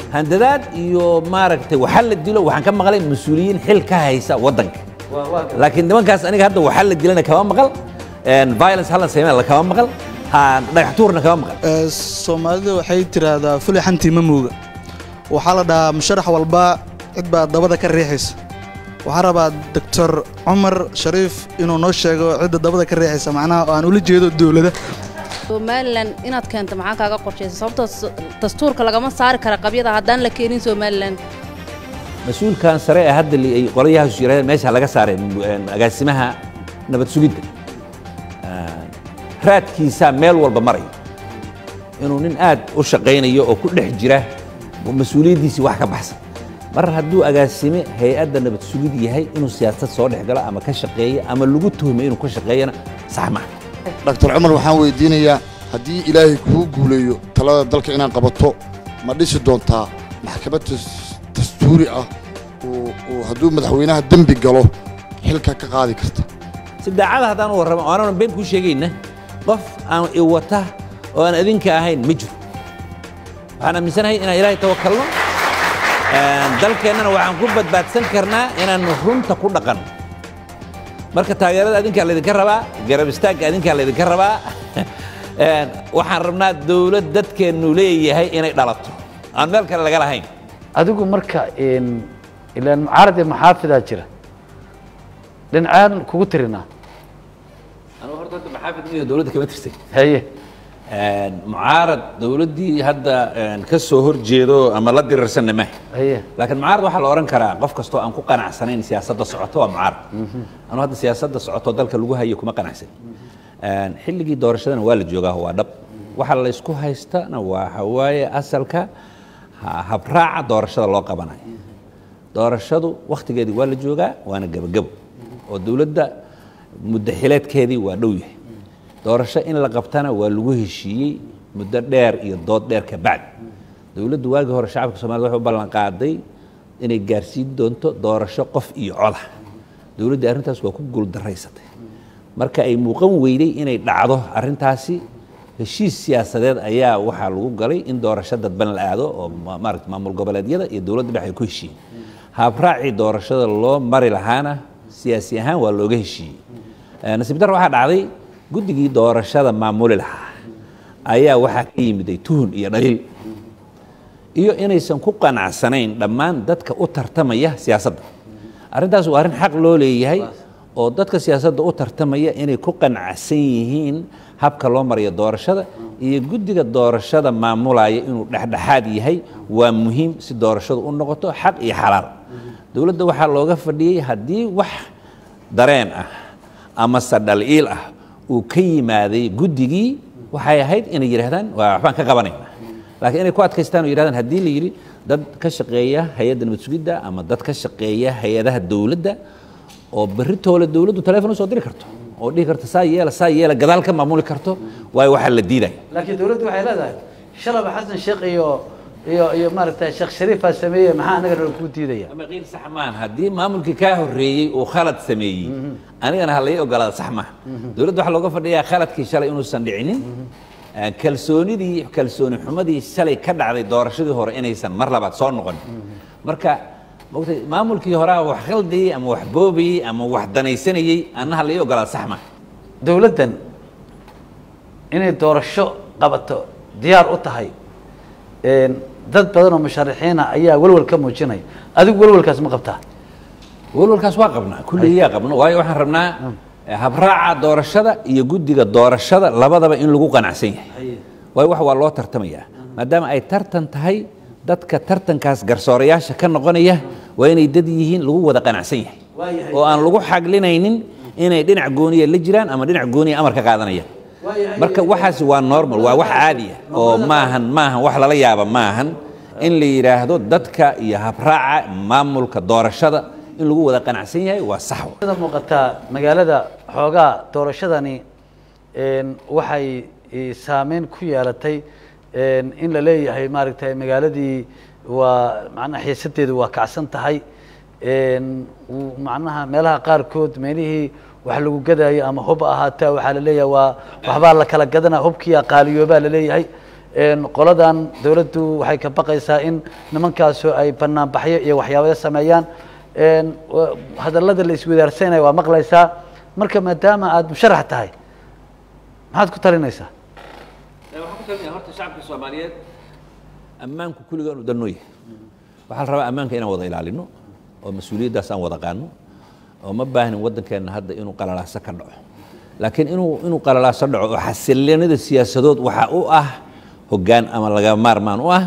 handadaad iyo maaragtay waxa la dilo waxaan ka maqlay mas-uuliyiin xil ka haysa waddanka laakiin nimankaas aniga hadda waxa la dilana kama maqal violence hallan sameyn kama maqal dhagax tuurna kama maqal soomaalida waxay tiraahdaa fuli xantii ma mooga waxaa la dhahaa musharax walba cid baa dabada ka riixaysa waxaa rabaa doctor cumar shariif inuu noo sheego cidda dabada ka riixaysa macnaha oo aan ula jeedo dowlada somalilan inaad keento maxaa kaaga qorshaysa sababtoo dastuurka lagama saari kara qabyada haddaan la keenin somalilan mas-uulkan sare ee hadda ay qolyahaas yiraahdeen meesha laga saaray agaasimaha nabad sugidda raadkiisaa meel walba maraya inuu nin aad u shaqaynayo oo ku dhex jira mas-uuliyaddiisii wax ka baxsan mar hadduu agaasime hay-adda nabad sugid yahay inuu siyaasad soo dhex galo ama ka shaqeeyo ama lagu tuhmay inuu ka shaqeeyana sax maaha doctor cumar waxaan weydiinayaa haddii ilaahay kuu guuleeyo talada dalka inaad qabato ma dhisi doontaa maxkamad dastuuri ah oo hadduu madaxweynaha dembi galo xilka ka qaadi karta si daacada haddaan u warramo aanan been kuu sheegayna qof aan iwata oo aan adinka ahayn ma jiro waxaan aaminsanahay inaan ilaahay tawakalno dalkeennana waxaan ku badbaadsan karnaa inaannu runta ku dhaqanno marka taageerada adinkaa laydinka rabaa garab istaagga adinkaa laydinka rabaa waxaan rabnaa dowlad dadkeennu leeyahay inay dhalato aan meel kale laga lahayn adigu marka ilaan mucaarad iyo maxaafidaa jira dhinacaan kugu tirinaa anugu horta hadda maxaafid miyo dowladda kama tirsan haye mucaarad dowladdii hadda ka soo hor jeedo ama la dirirsanna maaha haye laakiin mucaarad waxaa la odhan karaa qof kastoo aan ku qanacsanayn siyaasadda socoto waa mucaarad anuu hadda siyaasadda socoto dalka lagu hayo kuma qanacsan xilligii doorashadana waa la joogaa waa dhab waxa la isku haystana waxa waaye asalka habraaca doorashada loo qabanayo doorashadu wakhtigeedii waa la joogaa waana gebagebo oo dowladda muddaxileedkeedii waa dhow yahay doorasho in la qabtana waa lagu heshiiyey muddo dheer iyo dood dheer ka bacdi dowladdu waagii hore shacabka somalida waxay u ballan qaaday inay gaarsiin doonto doorasho qof iyo coda dowladdii arrintaas waa ku guuldaraysatay marka ay muuqan weyday inay dhacdo arrintaasi heshiis siyaasadeed ayaa waxaa lagu galay in doorasho dadban la aado oo maarata maamul goboleedyada iyo dowladda dhex ay ku heshiiyeen habraacii doorashada loo mari lahaana siyaasi ahaan waa looga heshiiyey nasiib dar waxaa dhacday guddigii doorashada maamuli lahaa ayaa waxaa ka yimiday tuhun iyo dhaliil iyo inaysan ku qanacsanayn dhammaan dadka u tartamaya siyaasadda arrintaas waa arrin xaq loo leeyahay oo dadka siyaasadda u tartamaya inay ku qanacsan yihiin habka loo marayo doorashada iyo guddiga doorashada maamulaya inuu dhexdhexaad yahay waa muhiim si doorashadu u noqoto xaq iyo xalaal dowladda waxaa looga fadhiyey haddii wax dareen ah amase dhaliil ah uu ka yimaaday guddigii waxay ahayd inay yidhahdaan waa waxbaan ka qabanayna laakiin inay ku adkaystaan oo yidhahdaan haddii la yidhi dad ka shaqeeya hay-adda nabad sugidda ama dad ka shaqeeya hay-adaha dowladda oo berritoola dowladdu telefon usoo diri karto oo dhihi karto saa yeela saa yeela gadaal ka maamuli karto waayo waxaa la diidaya laakiin dowladdu waxay leedahay shalaba xasan sheekh iyo iyo iyo maaragtay sheekh shariifaa sameeyey maxaa anagana kuu diidaya ama qiil sax maahan haddii maamulkii kaa horreeyey uu khalad sameeyey anigana ha lai ogolaada sax maaha dowladda waxaa looga fadhiyaa khaladkii shalay inuusan dhicinin kalsoonidii kalsooni xumadii shalay ka dhacday doorashadii hore inaysan mar labaad soo noqon marka mogtay maamulkii horaa wax khaldayey ama wax boobayey ama wax danaysanayey annaha lai ogolaada sax maaha dowladdan inay doorasho qabato diyaar u tahay dad badan oo musharaxiina ayaa welwel ka muujinaya adigu welwelkaas ma qabtaa walwalkaas waa qabnaa kulligiyaa qabno waayo waxaan rabnaa habraaca doorashada iyo guddiga doorashada labadaba in lagu qanacsan yahay waayo wax waa loo tartamayaa maadaama ay tartan tahay dadka tartankaas garsoorayaasha ka noqonaya waa inay dad yihiin lagu wada qanacsan yahay oo aan lagu xaglinaynin inay dhinac gooniya la jiraan ama dhinac gooniya amar ka qaadanayaan marka waxaasi waa normal waa wax caadi ah oo maahan maahan wax lala yaaba maahan in la yidhaahdo dadka iyo habraaca maamulka doorashada in lagu wada qanacsan yahay waa sax sida muuqataa magaalada xoogaa doorashadani waxay saameyn ku yeelatay in la leeyahay maaragtay magaaladii waa macnaha xiisadeedu waa kacsan tahay macnaha meelaha qaarkood meelihii wax lagu gadaayo ama hub ahaataa waxaa la leeyahay waa waxbaa la kala gadanaa hubkiiya qaaliyoobaa la leeyahay een, qoladan dowladdu waxay ka baqaysaa in nimankaasu ay banaanbaxyo iyo waxyaabaya sameeyaan een, wa- hadallada la iswadaarsanaya waa maqlaysaa marka maadaama aada musharax tahay maxaad ku talinaysaa waxaan ku talinaya horta shacabka soomaaliyeed ammaanku kulliga inu danno yahay waxaa la rabaa ammaanka inaan wada ilaalino oo mas-uuliyaddaas aan wada qaano oo ma baahnin waddankeenna hadda inuu qalalaaso ka dhaco laakiin inuu inuu qalalaaso dhaco oo xasilinada siyaasadood waxaa u ah hoggaan ama laga maarmaan u ah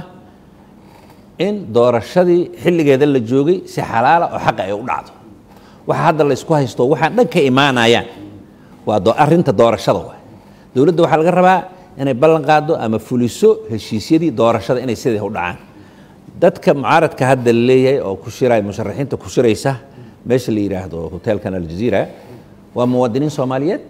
in doorashadii xilligeeda la joogay si xalaala oo xaqa ay u dhacdo waxa hadda la isku haysto waxaan dhan ka imaanayaan waa do- arrinta doorashada waay dowladda waxaa laga rabaa inay ballan qaado ama fuliso heshiisyadii doorashada inay siday u dhacaan dadka mucaaradka hadda la leeyahay oo ku shiraya musharaxiinta ku shiraysa meesha la yidhaahdo hotelkan aljaziira waa muwaadiniin soomaaliyeed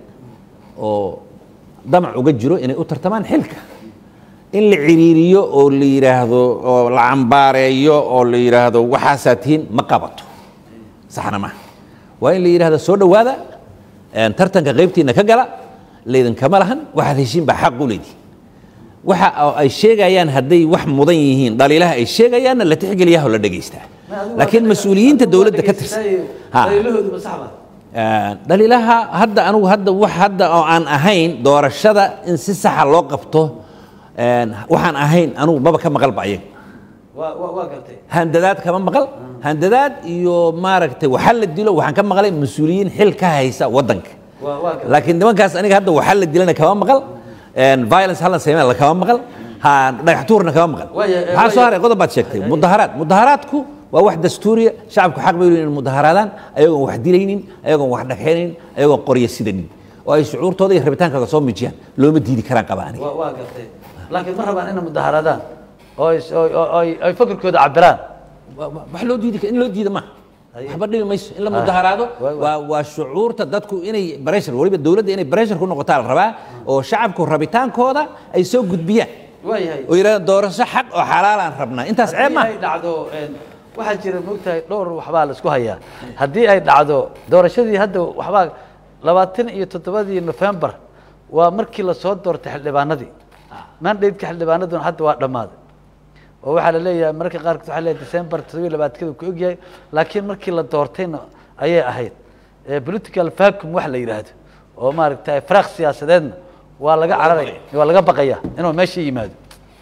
oo damac uga jiro inay u tartamaan xilka in la ciriiriyo oo la yidhaahdo oo la cambaareeyo oo la yidhaahdo waxaasaa tihiin ma qabato saxna maaha waa in la yidhahdo soo dhowaada een, tartanka qaybtiina ka gala laydinkama lahan waxaad heshiin baa xaq u leedihin waxa oo ay sheegayaan hadday wax mudan yihiin dhaliilaha ay sheegayaanna la tixgeliyaha oo la dhegaystaa laakiin mas-uuliyiinta dowladda ka tirsan Ha. daliilahoodu ma sax baa Een, dhaliilaha hadda anugu hadda wax hadda oo aan ahayn doorashada in si saxa loo qabto een, waxaan ahayn anugu maba ka maqalba ayaga waa waa waa gartay handadaad kama maqal handadaad iyo maaragtay waxa la dilo waxaan ka maqlay mas-uuliyiin xil ka haysa waddanka waa waa gartay laakiin nimankaas aniga hadda waxa la dilana kama maqal een, violence hallan sameyn kama maqal ha dhagax tuurna kama maqal Waaya, eh, maxaa soo waaya. haray qodob baad sheegtay mudaharaad mudaharaadku waa wax dastuuriya shacabku xaq bay u leeyihin inay mudaharaadaan ayagoon wax dilaynin ayagoon wax dhagxaynin ayagoon qorya sidanin oo ay shucuurtooda iyo rabitaankooda soo muujiyaan looma diidi karaan qaba aniga waa waa gartay laakiin ma rabaan inay mudaharaadaan oo ay- oo- oo- oo ay ay fakarkooda cabiraan Wa- wa- wax loo diidi in loo diida maaha Haye. waxba dhibi mayso in la Ah. mudaharaado Waa- waa. waa waa shucuurta dadku inay pressure waliba dowladda inay pressure ku noqotaa la rabaa oo shacabku rabitaankooda ay soo gudbiyaan waayahay oo yidhahda doorasho xaq oo xalaalaan rabnaa intaas ceeb haddii maaha ay dhacdo een, waxaa jira moogtahay dhowr waxbaa la isku hayaa haddii ay dhacdo doorashadii hadda waxbaa labaatan iyo toddobadii nofembar waa markii lasoo doortay xildhibaanadii mandatka xildhibaanaduna hadda waa dhammaaday oo waxaa la leeyahay mararka qaarkood waxaa leeyahay december toddobiyo labaatankeeda ku ogyahay laakiin markii la doortayna ayay ahayd Eh, political vacuum wax la yidhaahdo oo maaragtay faraaq siyaasadeedna waa laga cararaya waa laga baqaya inuu meesha yimaado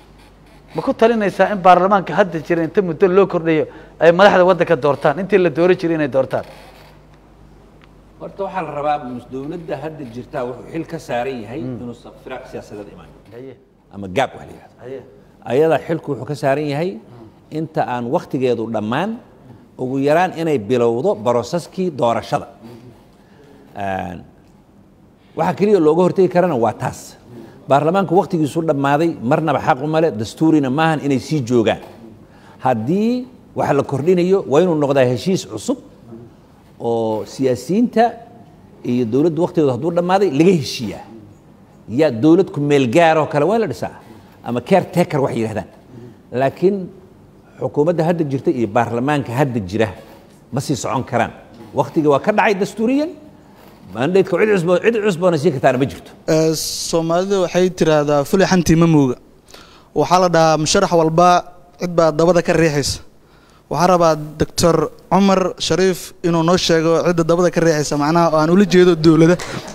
ma ku talinaysaa in baarlamaanka hadda jira inta muddo loo kordhayo ay madaxda waddanka doortaan intii la dooro jiray inay doortaan horta waxaa la rabaa mus- dowladda hadda jirtaa wuxuu xil ka saaran yahay inuusan firaaq siyaasadeed imaan haye ama gaab wax la yidhahdo haye ayada xilku wuxuu ka saaran yahay inta aan wakhtigeedu dhammaan ugu yaraan inay bilowdo barosaskii doorashada Een, waxa keliya looga hortegi karana waa taas baarlamaanku wakhtigiisu dhammaaday marnaba xaq uma leh dastuurina maahan inay sii joogaan haddii waxa la kordhinayo waa inuu noqdaa heshiis cusub oo siyaasiyiinta iyo dowladdu wakhtigooda hadduu dhammaaday laga heshiiyaa yaa dowlad ku meel gaaroo kale waa in la dhisaa ama caretaker waxay yidhahdaan laakiin xukuumadda hadda jirta iyo baarlamaanka hadda jira ma sii socon karaan wakhtigii waa ka dhacay dastuuriyan mandaydka cid cusbo cid cusboona siin kartaana ma jirto Ee, soomaalida waxay tiraahdaa fuli xantii ma muuga waxaa la dhahaa musharax walba cid baa dabada ka riixaysa waxaa rabaa doctor cumar shariif inuu noo sheego cidda dabada ka riixaysa macnaha oo aan ula jeedo dowlada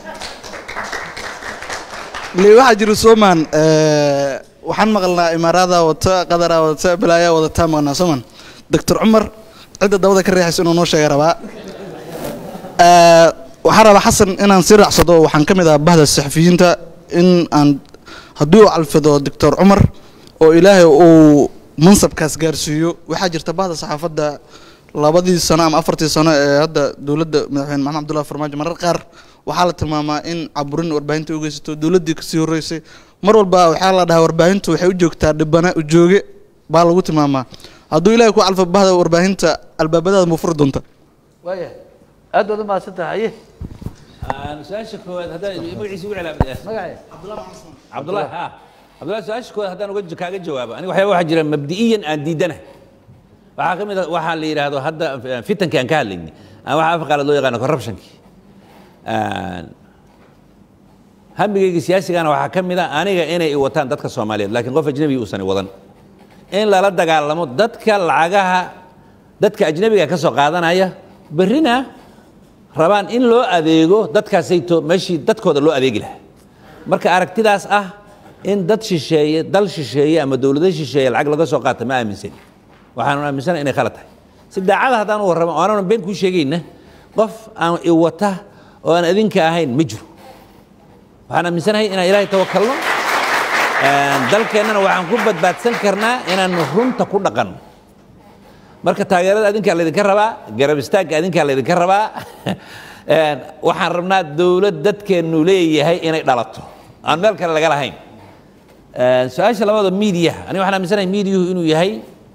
le waxaa jira soomaan ee, waxaan maqalnaa imaaraada wata qadaraa wata balaayaa wadataa maqalnaa soomaan doctor cumar cidda dabada ka riixaysa inuu noo sheega rabaa Ee, waxaan rabaa xasan inaan si raacsado waxaan ka mid ah bahda saxafiyiinta in aan haddii uu calfido doctor cumar oo ilaahay uu mansabkaas gaarsiiyo waxaa jirta bahda saxaafadda labadii sano ama afartii sano ee hadda dowladda madaxweyne maxamed cabdullahi farmaajo marar qaar waxaa la tilmaamaa in caburin warbaahinta u geysato dowladdii kasii horreysay mar walba waxaa la dhahaa warbaahintu waxay u joogtaa dhibana ujooge baa lagu tilmaamaa hadduu ilaahay ku calfo bahda warbaahinta albaabadaada muu furi doonta waayahay aad baad u mahadsan tahay haye su-aasha koowaad haddaan magaciisa ugu celaa magacee cabdullahi ha cabdullahi su-aasha koowaad haddaan uga kaaga jawaabo aniga waxyaaba waxaa jira mabdi'iyan aan diidanahay waxaa ka mid a waxaa la yidhaahdo hadda fitankii aan ka hadlaynay aan waxa afqaala loo yaqaano corruptionkii hamigayga siyaasigana waxaa ka mid a aniga inay i wataan dadka soomaaliyeed laakiin qof ajnabiga uusan i wadan in lala dagaalamo dadka lacagaha dadka ajnabiga ka soo qaadanaya berrina rabaan in loo adeego dadkaasayto meeshii dadkooda loo adeegi lahaa marka aragtidaas ah in dad shisheeye dal shisheeye ama dowlado shisheeye lacag laga soo qaata ma aaminsani waxaanu aaminsana inay khalad tahay si daacada haddaan u warramo oo aanan been kuu sheegayna qof aan i wata oo aan adinka ahayn ma jiro waxaan aaminsanahay inaan ilaahay tawakalno dalkeennana waxaan ku badbaadsan karnaa inaan runta ku dhaqanno marka taageerada adinkaa laydinka rabaa garab istaagga adinkaa laydinka rabaa waxaan rabnaa dowlad dadkeennu leeyahay inay dhalato aan meel kale laga lahayn su-aasha labaada miidiyaha aniga waxaan aaminsanahay miidiyuhu inuu yahay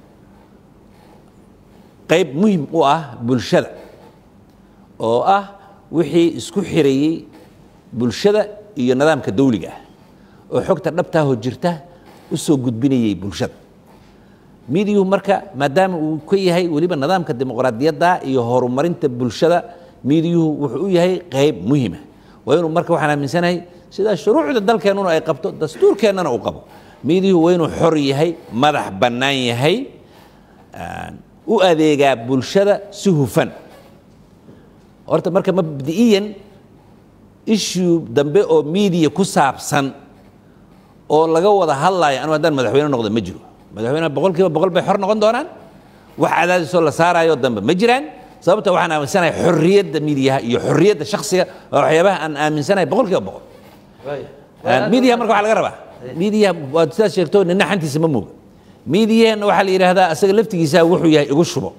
qayb muhim u ah bulshada oo ah wixii isku xirayey bulshada iyo nidaamka dawliga ah oo xogta dhabtaahoo jirta u soo gudbinayey bulshada miidiyuhu marka maadaama uu ka yahay weliba nidaamka dimuqraadiyadda iyo horumarinta bulshada miidiyuhu wuxuu u yahay qayb muhima waa inuu marka waxaan aaminsanahay sidaa shuruucda dalkeennuna ay qabto dastuurkeennana uu qabo miidiyuhu waa inuu xor yahay madax bannaan yahay u adeegaa bulshada si hufan horta marka mabdi'iyan issue dambe oo miidiya ku saabsan oo laga wada hadlaayo anu haddaan madaxweyne noqdo ma jiro madaxweyneha boqol kiiba boqol bay xor noqon doonaan wax cadaadisoo la saarayo dambe ma jiraan sababta waxaan aaminsanahay xorriyadda miidiyaha iyo xorriyadda shakhsiga waa waxyaabaha aan aaminsanahay boqol kiiba boqol miidiyaha marka waxaa laga rabaa miidiyaha waad sidaas sheegto nina xantiisa ma mooga miidiyaheenna waxaa la yidhaahdaa asaga laftigiisa wuxuu yahay igu shubo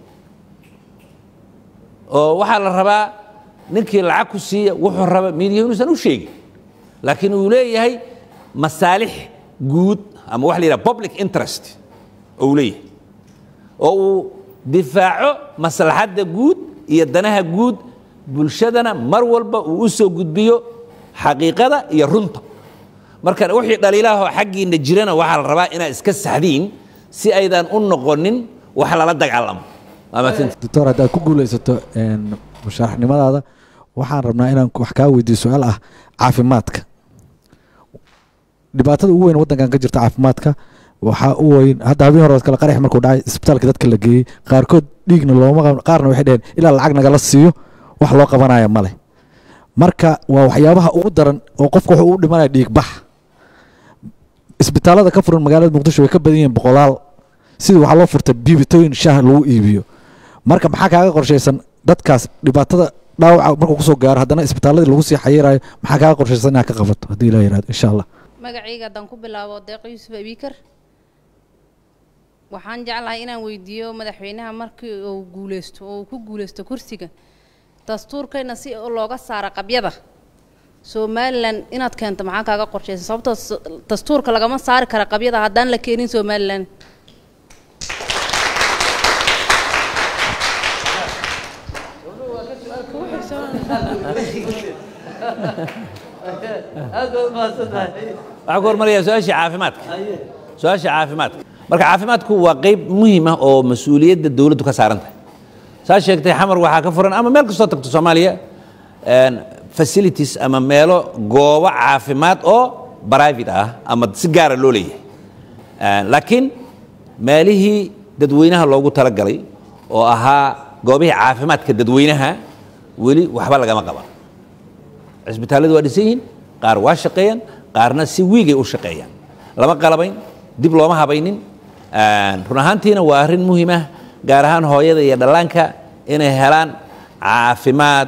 oo waxaa la rabaa ninkii lacag ku siiya wuxuu raba miidiyahu inuusan u sheegin laakiin uu leeyahay masaalix guud ama waxa la yidhaha public interest oo uu leeyahay oo uu difaaco maslaxadda guud iyo danaha guud bulshadana mar walba uu u soo gudbiyo xaqiiqada iyo runta marka wixii dhaliilahoo xaggiinna jirana waxaa la rabaa inaad iska saxdiin si aydan u noqonin wax lala dagaalamo doctor haddaad ku guulaysato musharaxnimadaada waxaan rabnaa inaan wax kaa weydiiyo su-aal ah caafimaadka dhibaatada ugu weyn waddankan ka jirta caafimaadka waxaa u weyn hadda habeen hore kale qarax markuu dhacay isbitaalka dadka la geeyey qaarkood dhiigna looma qaban qaarna waxay dheheen ilaa lacag nagala siiyo wax loo qabanaya male marka waa waxyaabaha ugu daran oo qofka wuxuu u dhimanaya dhiig bax isbitaalada ka furan magaalada muqdisho way ka badan yihiin boqolaal sidii waxaa loo furtay biibitooyin shaah lagu iibiyo marka maxaa kaaga qorshaysan dadkaas dhibaatada dhaawaca markuu kusoo gaaro haddana isbitaaladii lagu sii xayirayo maxaa kaaga qorshaysan inaad ka qabato haddii ilaa yirahdo insha allah magacayga haddaan ku bilaabo deeq yuusuf abiikar waxaan jeclahay inaan weydiiyo madaxweynaha markii uu guuleysto oo uu ku guuleysto kursiga dastuurkayna si looga saara qabyada somalilan inaad keento maxaa kaaga qorshaysan sababtoo dastuurka lagama saari kara qabyada haddaan la keenin somalilan aad baad umahadsantahay waxaan ku hormarayaa su-aashii caafimaadka su-aasha caafimaadka marka caafimaadku waa qayb muhiim ah oo mas-uuliyadda dowladdu ka saaran tahay saa sheegtay xamar waxaa ka furan ama meel kastoo tagto soomaaliya facilities ama meelo goobo caafimaad oo private ah ama si gaara loo leeyahay laakiin meelihii dadweynaha loogu talagalay oo ahaa goobihii caafimaadka dadweynaha weli waxba lagama qaban cisbitaalladu waa dhisan yihiin qaar waa shaqeeyaan qaarna si wiigay u shaqeeyaan lama qalabayn dib looma habaynin run ahaantiina waa arrin muhiim ah gaar ahaan hooyada iyo dhallaanka inay helaan caafimaad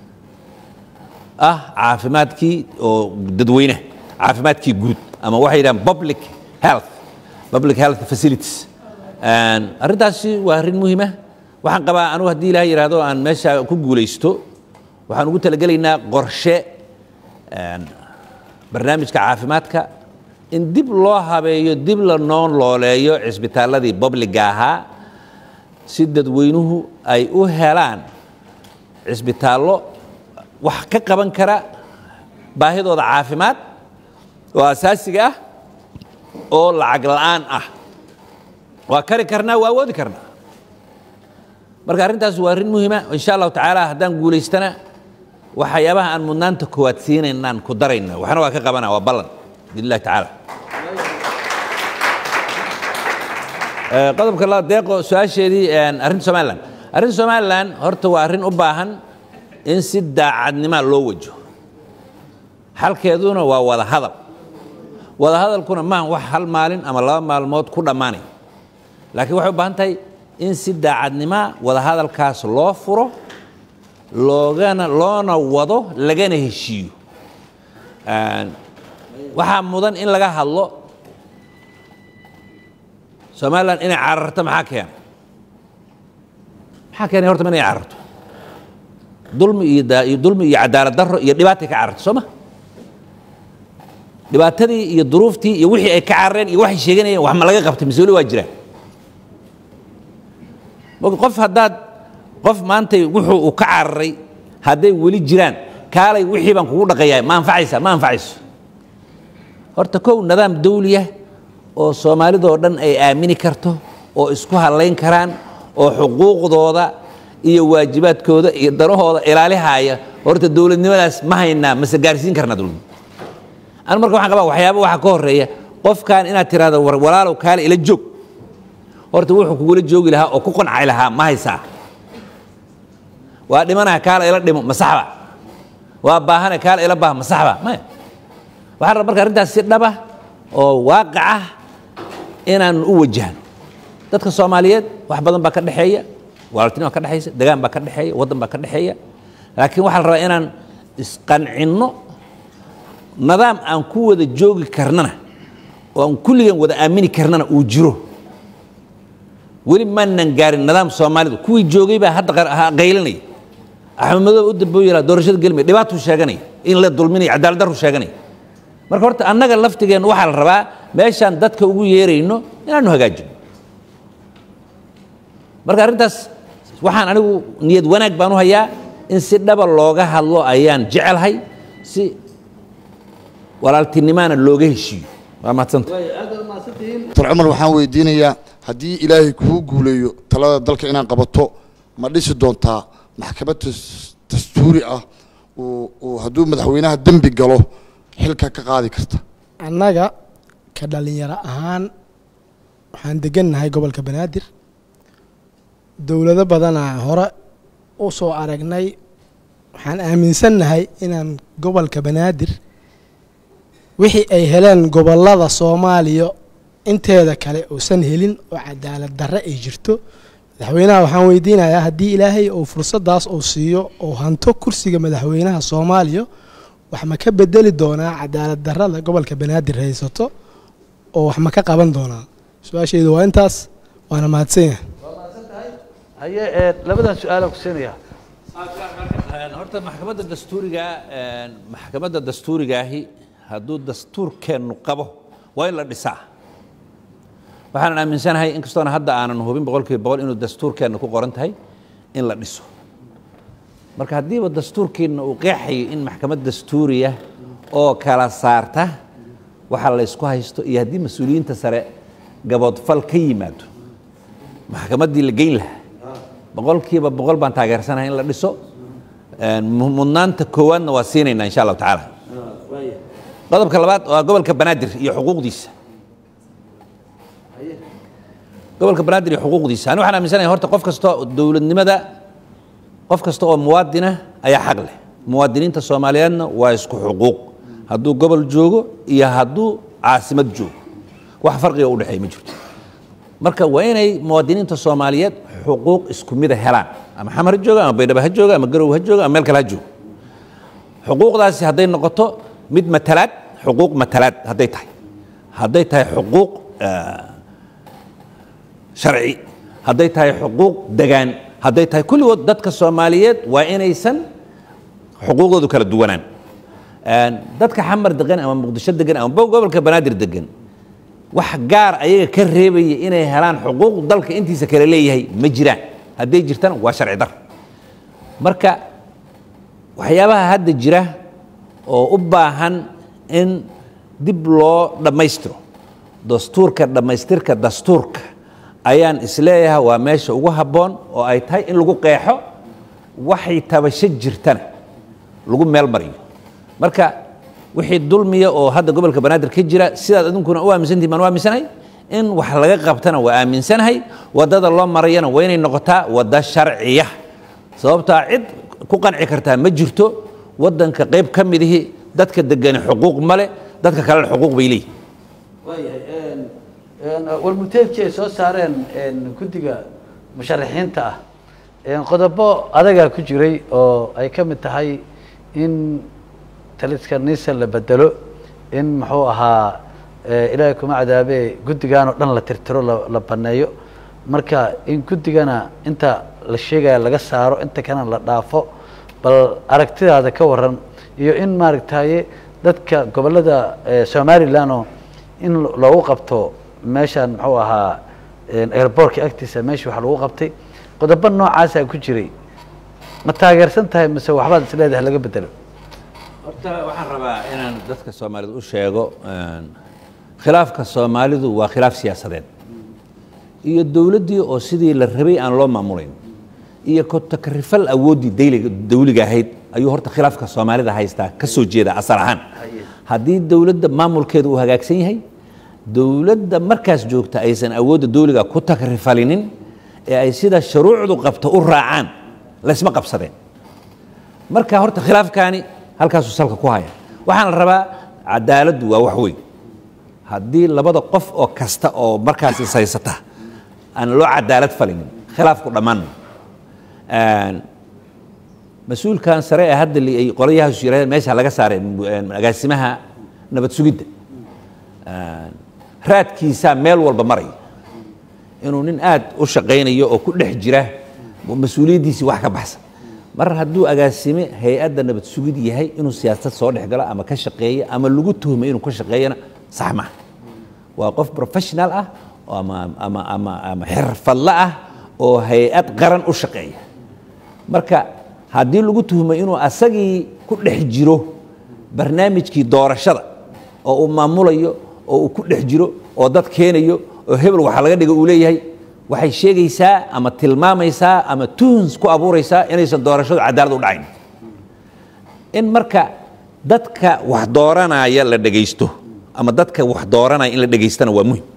ah caafimaadkii oo dadweynaha caafimaadkii guud ama waxay yidhahaan public health public health facilities arrintaasi waa arrin muhiim ah waxaan qabaa anugu haddii ilaah yidhaahdo aan meesha ku guulaysto waxaan ugu talagelaynaa qorshe barnaamijka caafimaadka in dib loo habeeyo dib la noon looleeyo cisbitaalladii bobliga ahaa si dadweynuhu ay u helaan cisbitaallo wax ka qaban kara baahidooda caafimaad oo asaasiga ah oo lacag la'aan ah waa kari karnaa waa awoodi karnaa marka arrintaas waa arrin muhiima insha allahu tacaala haddaan guulaystana waxyaabaha aan mudnaanta koowaad siinaynaan ku darayna waxna waa ka qabana waa ballan biidnillahi tacaala Eh, qodobka labaad deeqo su-aasheedii een, arrinta somalilan arrinta somalilan horta waa arrin u baahan in si daacadnima loo wajo xalkeeduna waa wada hadal wada hadalkuna maaha wax hal maalin ama laba maalmood ku dhammaanay laakiin waxay u baahan tahay in si daacadnima wada hadalkaas loo furo loogana loona wado lagana heshiiyo Een, waxaa mudan in laga hadlo somalilan inay cararto maxaa keenay maxaa keenay horta inay cararto dulmi iyo da- iyo dulmi iyo cadaalad darro iyo dhibaatay ka cararto soo ma dhibaatadii iyo duruuftii iyo wixii ay ka carareen iyo waxay sheeganayeen wax ma laga qabtay mise weli waa jiraan Marka qof haddaad qof maantay wuxuu uu ka cararay hadday weli jiraan kaalay wixii baan kugu dhaqayaa ma anfacaysa ma anfacayso horta kow nidaam dawliya oo soomaalidoo dhan ay aamini karto oo isku hadlayn karaan oo xuquuqdooda iyo waajibaadkooda iyo danahooda ilaalihaya horta dowladnimadaas ma haynaa mase gaarsiin karnaa dowladnimo anu marka waxaan qabaa waxyaaba waxaa ka horeeya qofkan inaad tiraahdo war walaalow kaale ila joog horta wuxuu kugula joogi lahaa oo ku qancay lahaa ma haysaa waa dhimanaha kaale ila dhimo ma saxba waa baahana kaale ila baah ma saxba maya waxaan rabaa marka arrintaas si dhaba oo waaqic ah inaan u wajahno dadka soomaaliyeed wax badan baa ka dhexeeya walaaltinima ka dhexaysa degaan baa ka dhexeeya waddan baa ka dhexeeya laakiin waxaa la rabaa inaan isqancinno nidaam aan ku wada joogi karnana oo aan kulligan wada aamini karnana uu jiro weli maanan gaarin nidaam soomaalidu kuwii joogay baa hadda qar- ha- qaylinaya axmed madow u damboo yidhaa doorashada gelmaya dhibaatuu sheeganaya in la dulminayo cadaalad darru sheeganaya marka horta annaga laftigeenna waxaa la rabaa meeshaan dadka ugu yeerayno inaanu hagaajino marka arrintaas waxaan anigu niyad wanaag baan u hayaa in si dhaba looga hadlo ayaan jecelahay si walaaltinimaana looga heshiiyo waa mahadsanta dr cumar waxaan weydiinayaa haddii ilaahay kuu guuleeyo talada dalka inaad qabato ma dhisi doontaa maxkamad tas- dastuuri ah uu uu hadduu madaxweynaha dembi galo xilka ka qaadi karta annaga ka dhalinyaro ahaan waxaan degannahay gobolka banaadir dowlado badanaa hore u soo aragnay waxaan aaminsannahay inaan gobolka banaadir wixii ay heleen gobollada soomaaliya inteeda kale uusan helin oo cadaalad darre ay jirto madaxweynaha waxaan weydiinayaa haddii ilaahay uu fursaddaas uu siiyo oo hanto kursiga madaxweynaha soomaaliya wax ma ka bedeli doonaa cadaalad darrada gobolka banaadir haysato oo wax ma ka qaban doonaa su-aashaydu waa intaas waana mahadsan yahay haye ee labadan su-aalaan ku siinayaa horta maxkamadda dastuuriga maxkamadda dastuurigaahi hadduu dastuurkeennu qabo waa in la dhisaa waxaanan aaminsanahay inkastoona hadda aanan hubin boqolkiiba boqol inuu dastuurkeenna ku qoran tahay in la dhiso marka haddiiba dastuurkeenna uu qeexayo in maxkamad dastuuriya oo kala saarta waxa la ysku haysto iyo haddii mas-uuliyiinta sare gaboodfal ka yimaado maxkamaddii la geyn lahaa boqolkiiba boqol baan taageersanahay in la dhiso mu- mudnaanta koowaadna waa siinaynaa insha allahu tacaala qodobka labaad waa gobolka banaadir iyo xuquuqdiisa gobolka banaadir iyo xuquuqdiisa ani waxaan aaminsanahay horta qof kasta oo dowladnimada qof kasta oo muwaadina ayaa xaq leh muwaadiniinta soomaaliyeedna waa isku xuquuq hadduu gobol joogo iyo hadduu caasimad joogo wax farqiga u dhexeeya ma jirto marka waa inay muwaadiniinta soomaaliyeed xuquuq isku mida helaan ama xamar ha jooga ama baydhabo ha jooga ama garow ha jooga ama meel kale ha joogo xuquuqdaasi hadday noqoto mid matalaad xuquuq matalaad hadday tahay hadday tahay xuquuq eh, sharci hadday tahay xuquuq degaan hadday tahay kulligood dadka soomaaliyeed waa inaysan xuquuqdoodu kala duwanaan Een, dadka xamar degan ama muqdisho degan ama bo- gobolka banaadir degan wax gaar ayaga ka reebaya inay helaan xuquuq dalka intiisa kale leeyahay ma jiraan hadday jirtana waa sharci dar marka waxyaabaha hadda jira oo u baahan in dib loo dhammaystiro dastuurka dhammaystirka dastuurka ayaan isleeyahay waa meesha ugu habboon oo ay tahay in lagu qeexo waxay tabasho jirtana lagu meel mariyo marka wixii dulmiya oo hadda gobolka banaadir ka jira sidaad adinkuna u aaminsantihin baan u aaminsanahay in wax laga qabtana waa aaminsanahay waddada loo marayana waa inay noqotaa wadda sharciya sababtaa cid ku qanci kartaa ma jirto waddanka qayb ka midihi dadka degani xuquuq male dadka kalena xuquuq bay leeyihin waayahay warmurteedkii ay soo saareen guddiga musharaxiinta ah qodobo adagaa ku jiray oo ay ka mid tahay in taliska nisan la bedelo in muxuu ahaa ilaahay kuma cadaabee guddigan oo dhan la tirtiro la baneeyo marka in guddigana inta la sheegaya laga saaro inta kalena la dhaafo bal aragtidaada ka waran iyo in maaragtaye dadka gobollada somalilan oo in loogu qabto meeshan muxuu ahaa airbortka agtiisa meesha wax lagu qabtay qodobo noocaasaa ku jiray ma taageersan tahay mise waxbaad is leedahay laga bedelo horta waxaan rabaa inaan dadka soomaalida u sheego khilaafka soomaalidu waa khilaaf siyaasadeed iyo dowladdii oo sidii la rabay aan loo maamulayn iyo kotakarifal awooddii dayliga dawliga ahayd ayuu horta khilaafka soomaalida haystaa ka soo jeeda asal ahaan haddii dowladda maamulkeeda uu hagaagsan yahay dowladda markaas joogta aysan awoodda dawliga ku takrifalinin ee ay sida shuruucdu qabto u raacaan laysma qabsadeen marka horta khilaafkaani halkaasuu salka ku haya waxaan la rabaa cadaaladdu waa wax weyn haddii labada qof oo kasta oo markaas is haysata aan loo cadaalad falinin khilaafku dhammaan mas-uulkan sare ee hadda ay qolayahaas yiraahdeen meesha laga saaray agaasimaha nabad sugidda raadkiisaa meel walba maraya inuu nin aad u shaqaynayo oo ku dhex jira mas-uuliyaddiisii wax ka baxsan mar hadduu agaasime hay-adda nabad sugid yahay inuu siyaasad soo dhex galo ama ka shaqeeyo ama lagu tuhmay inuu ka shaqeeyana sax maaha waa qof professional ah ama ama ama ama xirfadle ah oo hay-ad qaran u shaqeeya marka haddii lagu tuhmay inuu asagii ku dhex jiro barnaamijkii doorashada oo uu maamulayo oo uu ku dhex jiro oo dad keenayo oo hebel waxaa laga dhiga uu leeyahay waxay sheegaysaa ama tilmaamaysaa ama tuhns ku abuuraysaa inaysan doorashadu cadaalad u dhacayn in marka dadka wax dooranaya la dhegaysto ama dadka wax dooranaya in la dhegaystana waa muhim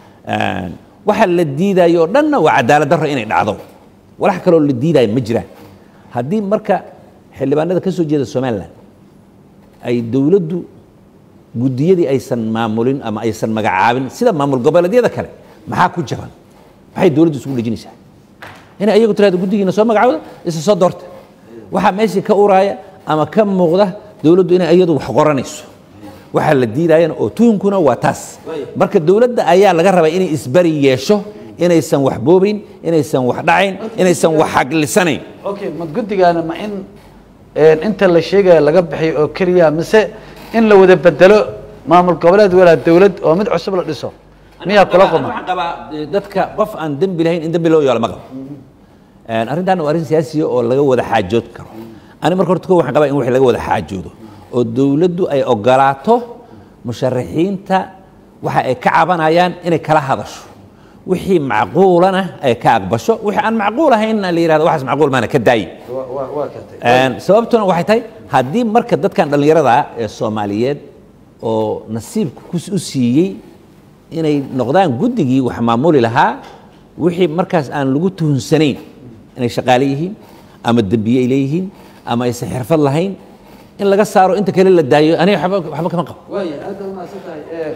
waxa la diidayo oo dhanna waa cadaalad darro inay dhacdo walax kaloo la diidaayo ma jiraan haddii marka xildhibaanada ka soo jeeda somalilan ay dowladdu guddiyadii aysan maamulin ama aysan magacaabin sida maamul goboleedyada kale maxaa ku jaban maxay dowladdu isugu dhejinaysaa inay ayagu tirahdo guddigiina soo magacawda isa soo doorta waxaa meeshii ka uraaya ama ka muuqda dowladdu inay iyadu wax qoranayso waxaa la diidayana oo tuhunkuna waa taas marka dowladda ayaa laga rabaa inay isbari yeesho inaysan wax boobayn inaysan wax dhacayn inaysan wax xaglisanayn okay ma guddigaana ma in inta la sheegaya laga bixiyo oo keliya mise in la wada bedelo maamul goboleed walaa dowlad oo mid cusub la dhiso miyaa kula quma waxaan qabaa dadka qof aan dembi lahayn in dembi loo yeelo ma qabo arrintan waa arrin siyaasiya oo laga wada xaajood karo ani marka horta ko waxaan qabaa in wax laga wada xaajoodo oo dowladdu ay ogolaato musharaxiinta waxa ay ka cabanayaan inay kala hadasho wixii macquulana ay ka aqbasho wixii aan macquul ahaynna la yihahdo waxaas macquul maana ka daayi sababtuna waxay tahay haddii marka dadkan dhallinyarada ah ee soomaaliyeed oo nasiibka u siiyey inay noqdaan guddigii wax maamuli lahaa wixii markaas aan lagu tuhunsanayn inay shaqaale yihiin ama dembiye ay leeyihiin ama aysan xirfad lahayn in laga saaro inta kale la daayo aniga waxba waxba kama qabo waaya aada umahadsan tahay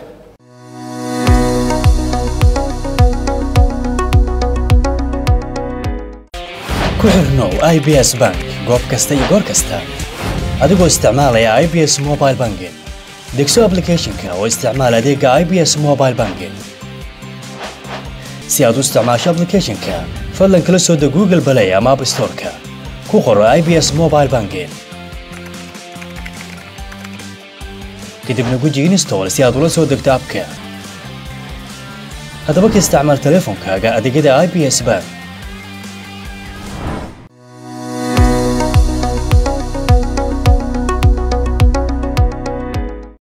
ku xirnow i b s bank goob kasta iyo goor kasta adigoo isticmaalaya i b s mobile banking degso applicationka oo isticmaal adeega i b s mobile banking si aad u isticmaasho applicationka fadlan kala soo deg google play ama app storeka ku qoro i b s mobile banking kadibna guji install si aad ula soo degto abka haddaba ka isticmaal teleefonkaaga adeegyada i b s bank